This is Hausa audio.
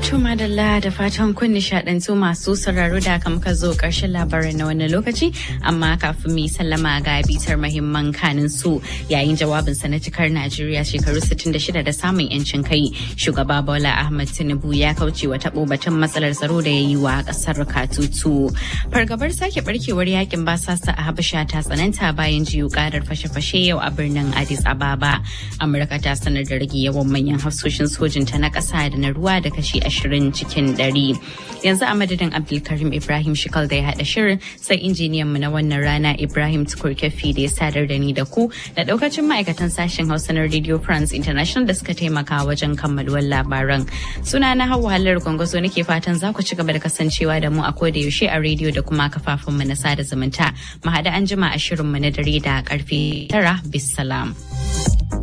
madalla da fatan kun nishadantu masu sauraro da aka muka zo ƙarshen labaran na wannan lokaci amma kafin mu sallama ga bitar mahimman kanin su yayin jawabin sa na cikar Najeriya shekaru 66 da samun yancin kai shugaba Bola Ahmed Tinubu ya kauce wa tabo batun matsalar tsaro da ya yi wa ƙasar Katutu. Fargabar sake barkewar yakin basasa a Habasha ta tsananta bayan jiyo karar fashe-fashe yau a birnin Addis Ababa. Amurka ta sanar da rage yawan manyan hafsoshin sojinta na ƙasa da na ruwa da kashi ashirin cikin ɗari. Yanzu a madadin Abdulkarim Ibrahim Shikal da ya haɗa shirin sai injiniyanmu na wannan rana Ibrahim Tukur Kefi da ya sadar da ni da ku da ɗaukacin ma'aikatan sashen Hausa na Radio France International da suka taimaka wajen kammaluwar labaran. Suna na Hauwa Hallar Gwangwazo nake fatan za ku ci gaba da kasancewa da mu a koda yaushe a rediyo da kuma kafafunmu na sada zumunta. Mu haɗu an jima a shirinmu na dare da karfe tara bisalam.